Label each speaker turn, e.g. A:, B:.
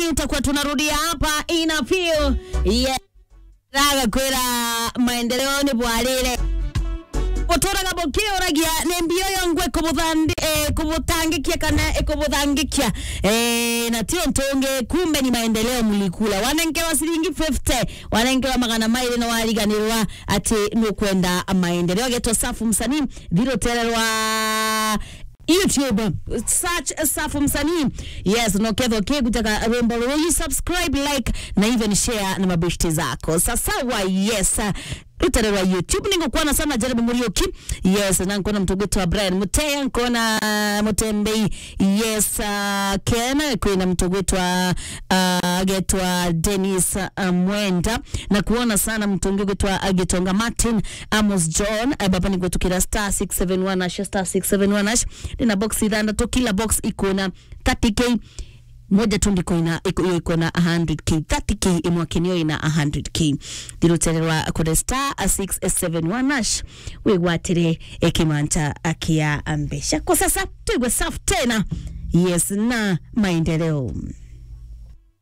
A: utakuwa tunarudia hapa ina feel yeah. raga kwira maendeleo ni bwarire uturaga bukiuragia ni mbio yo ngwe kubuthandi eh, kubutangikia kana ikubuthangikia eh, na tio ntungi kumbe ni maendeleo mlikula wanengewa ciringi 50 wanengewa magana mairi na wariganirwa ati nukwenda maendeleo getwa safu msanii thirotererwa youtube search safu msanii yes noketho kigutaka rwimbo rũrũ subscribe like na even share na mabeshti zako sasawa yes rutarerwa youtube ningũkuona sana jeremy muriuki yes na nkona mtu gwitwa brian muteya nkona uh, mutembei yes uh, ken kwina mtu gwitwa uh, getwa denis uh, mwenda na kuona sana mtu ungi gwitwa uh, gitonga martin amos john uh, baba nigwetukira star 671 ash star 671 ash ndina box ithandatu kila box ikuna 30k moja tu ndiko ina iko hiyo iko na 100k 30k imwakinio ina 100k ndirutererwa kure star 671 ash wigwatire ikimanta akia ambesha kwa sasa tuigwe safu tena yes na maendeleo